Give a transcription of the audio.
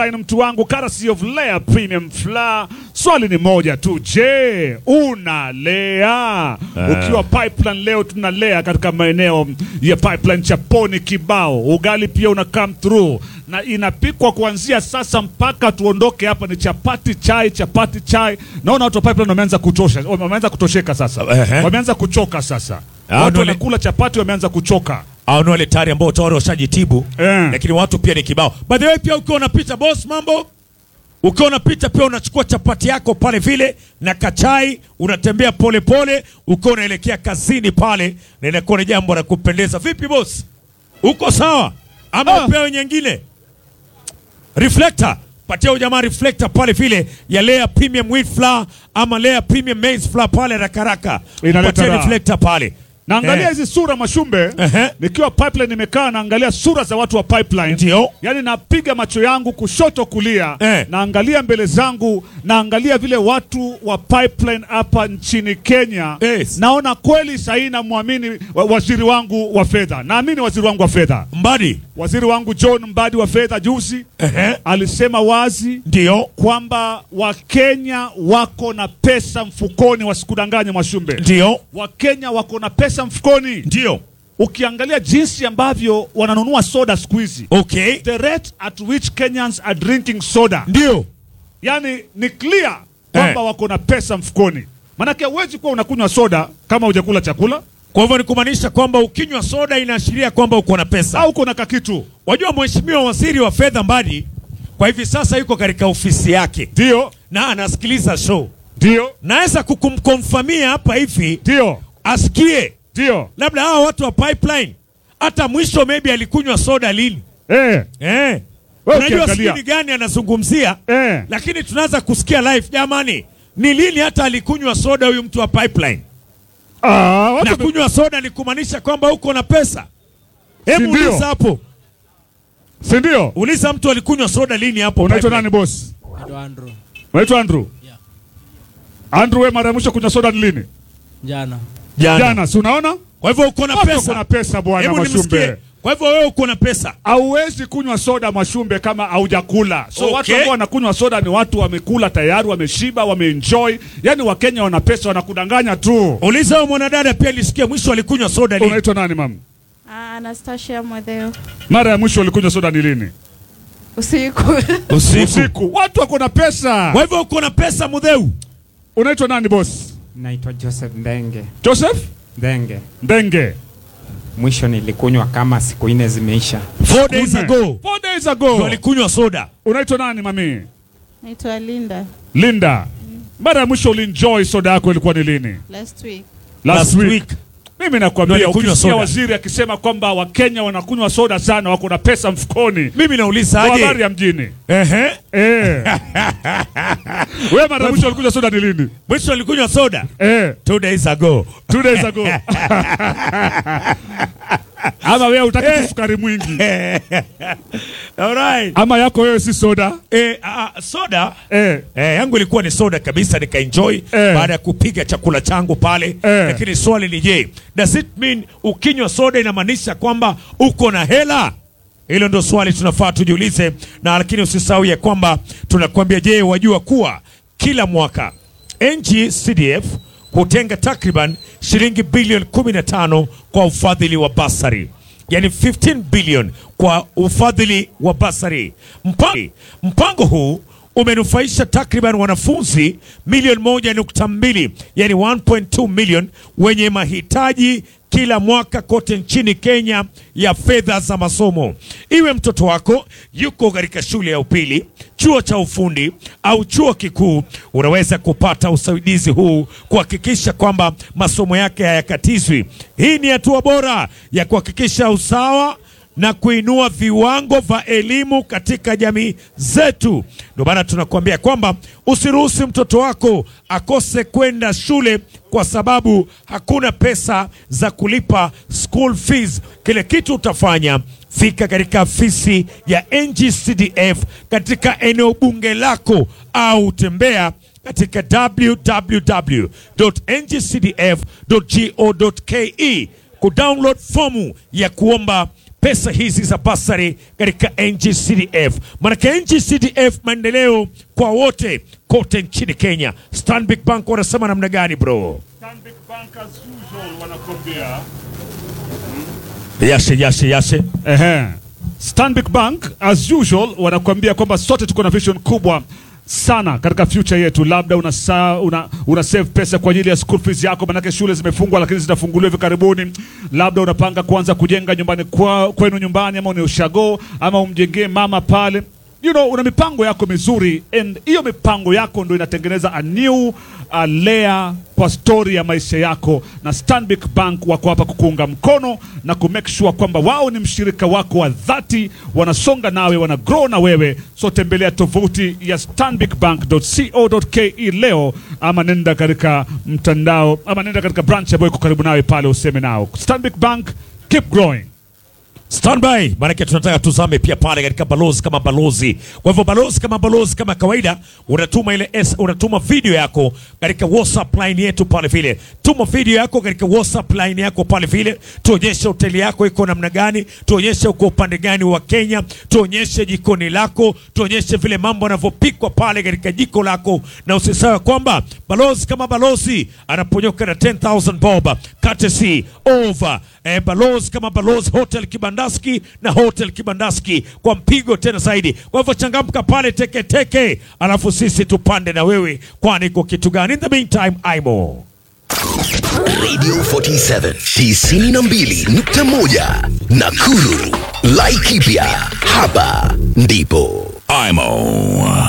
Ni mtu wangu courtesy of Lea Premium Flour. Swali ni moja tu, je, unalea? Ukiwa pipeline leo tunalea katika maeneo ya pipeline Chaponi kibao. Ugali pia una come through na inapikwa kuanzia sasa mpaka tuondoke hapa, ni chapati chai, chapati chai. Naona watu wa pipeline wameanza kuchosha, wameanza kutosheka sasa, Ehe. wameanza kuchoka sasa. Ah, Watu ndio wanakula chapati, wameanza kuchoka. au ni wale tayari ambao tayari washajitibu Eh. lakini watu pia ni kibao. By the way, pia ukiwa unapita boss, mambo ukiwa unapita pia unachukua chapati yako pale vile na kachai, unatembea pole pole ukiwa unaelekea kazini pale, na inakuwa ni jambo la kupendeza. Vipi boss, uko sawa ama Ah. upewe nyingine? Reflector patia huyu jamaa reflector pale vile ya Lea Premium Wheat Flour ama Lea Premium Maize Flour pale rakaraka, Inaleta patia raha. reflector pale Naangalia Eh. hizi sura Mashumbe, Ehe. nikiwa pipeline nimekaa naangalia sura za watu wa pipeline. Ndio. Yaani napiga macho yangu kushoto kulia, Eh. naangalia mbele zangu, naangalia vile watu wa pipeline hapa nchini Kenya. Yes. Naona kweli sahii namwamini wa, waziri wangu wa fedha, naamini waziri wangu wa fedha, Mbadi. waziri wangu John Mbadi wa fedha juzi Ehe. alisema wazi Ndio. kwamba Wakenya wako na pesa mfukoni, wasikudanganye Mwashumbe. Ndio. Wakenya wako na pesa mfukoni. Ndio. Ukiangalia jinsi ambavyo wananunua soda siku hizi, Okay. the rate at which Kenyans are drinking soda, Ndio. yani ni clear kwamba Eh. wako na pesa mfukoni. Manake huwezi kuwa unakunywa soda kama hujakula chakula Kwa hivyo ni kumaanisha kwamba ukinywa soda inaashiria kwamba uko na pesa. au uko na kakitu. Wajua mheshimiwa waziri wa fedha Mbadi kwa hivi sasa yuko katika ofisi yake Ndio, na anasikiliza show. ndio, Naweza kukumkonfamia hapa hivi ndio, asikie ndio, labda hawa watu wa pipeline hata mwisho maybe alikunywa soda lini. eh, Eh. Wewe Unajua ukiangalia. sijui ni gani anazungumzia eh. lakini tunaanza kusikia live jamani, ni lini hata alikunywa soda huyu mtu wa pipeline? Ah, watu na kunywa soda ni kumaanisha kwamba uko na pesa. Hebu Si ndio? uliza hapo, si ndio? uliza mtu alikunywa soda lini hapo. Unaitwa pipeline. nani boss? Naitwa Andrew. Unaitwa Andrew? Yeah. Andrew, wewe mara ya mwisho kunywa soda ni lini? Jana. Jana. Jana, si unaona? Kwa hivyo uko na Watu pesa. wako na pesa bwana Hebu nimsikie. Mashumbe. Kwa hivyo wewe uko na pesa. Hauwezi kunywa soda Mashumbe kama haujakula. So Okay. watu ambao wanakunywa soda ni watu wamekula tayari, wameshiba, wameenjoy. Yaani Wakenya wana pesa, wanakudanganya tu. Uliza huyo mwanadada pia alisikia mwisho alikunywa soda lini. Unaitwa nani mam? Ah, Anastasia Mwadheo. Mara ya mwisho ulikunywa soda ni lini? Usiku. Usiku. Usiku. Watu wako na pesa. Kwa hivyo uko na pesa mudheu. Unaitwa nani boss? Naitwa Joseph Ndenge. Joseph Ndenge. Ndenge. Mwisho nilikunywa kama siku nne zimeisha. Four days Nne. ago. Four days Ndio ago. alikunywa soda. Unaitwa nani mami? Naitwa Linda. Linda. Mara ya mwisho ulienjoy soda yako ilikuwa ni lini? Last week. Last, week. Mimi Ndio nakwambia alikunywa ukisikia soda. waziri akisema kwamba Wakenya wanakunywa soda sana, wako na pesa mfukoni. Mimi nauliza Kwa habari aje? ya mjini. Ehe. Eh. Wewe mara ya mwisho ulikunywa soda ni lini? Mwisho alikunywa soda Eh, two days ago. two days ago. Ama wewe utaki sukari mwingi. Alright. Ama yako wewe si soda. Eh, ah, soda Eh. Eh, yangu ilikuwa ni soda kabisa nikaenjoy Eh. baada ya kupiga chakula changu pale Eh. lakini swali ni je, does it mean ukinywa soda inamaanisha kwamba uko na hela? Hilo ndo swali tunafaa tujiulize, na lakini usisahau ya kwamba tunakwambia, je, wajua kuwa kila mwaka NGCDF hutenga takriban shilingi bilioni 15 kwa ufadhili wa basari yani 15 billion kwa ufadhili wa basari. Mpango, mpango huu umenufaisha takriban wanafunzi milioni moja nukta mbili yani 1.2 million wenye mahitaji kila mwaka kote nchini Kenya ya fedha za masomo. Iwe mtoto wako yuko katika shule ya upili, chuo cha ufundi au chuo kikuu, unaweza kupata usaidizi huu kuhakikisha kwamba masomo yake hayakatizwi. Hii ni hatua bora ya kuhakikisha usawa na kuinua viwango vya elimu katika jamii zetu. Ndio maana tunakuambia kwamba usiruhusu mtoto wako akose kwenda shule kwa sababu hakuna pesa za kulipa school fees. Kile kitu utafanya, fika katika afisi ya NGCDF katika eneo bunge lako au tembea katika www.ngcdf.go.ke kudownload fomu ya kuomba pesa hizi za basari katika NGCDF. Maanake NGCDF maendeleo kwa wote kote nchini Kenya. Stanbic Bank wanasema namna gani bro? Stanbic Bank as usual wanakwambia. Yashe yashe yashe. Ehe. Stanbic Bank as usual wanakuambia kwamba sote tuko na vision kubwa sana katika future yetu. Labda una, sa, una, una save pesa kwa ajili ya school fees yako, manake shule zimefungwa lakini zitafunguliwa hivi karibuni. Labda unapanga kuanza kujenga nyumbani kwa, kwenu nyumbani, ama ni ushago ama umjengee mama pale you know, una mipango yako mizuri and hiyo mipango yako ndo inatengeneza a new uh, layer kwa story ya maisha yako, na Stanbic Bank wako hapa kukuunga mkono na ku make sure kwamba wao ni mshirika wako wa dhati, wanasonga nawe, wana grow na wewe. So tembelea tovuti ya stanbicbank.co.ke leo, ama nenda katika mtandao, ama nenda katika branch ambayo iko karibu nawe pale, useme nao. Stanbic Bank, keep growing. Standby, maanake tunataka tuzame pia pale katika balozi kama balozi. Kwa hivyo balozi kama balozi, kama kawaida, unatuma ile S, unatuma video yako katika WhatsApp line yetu pale vile. Tuma video yako katika WhatsApp line yako pale vile, tuonyeshe hoteli yako iko namna gani, tuonyeshe uko upande gani wa Kenya, tuonyeshe jikoni lako, tuonyeshe vile mambo yanavyopikwa pale katika jiko lako, na usisahau kwamba balozi kama balozi anaponyoka na 10000 bob courtesy over eh, balozi kama balozi hotel Kibandaski na hotel Kibandaski kwa mpigo tena zaidi. Kwa hivyo changamka pale teke teke, alafu sisi tupande na wewe, kwani kwa kitu gani? In the meantime, Aimo Radio 47 92.1 Nakuru. Laikipia. Hapa ndipo. IMO.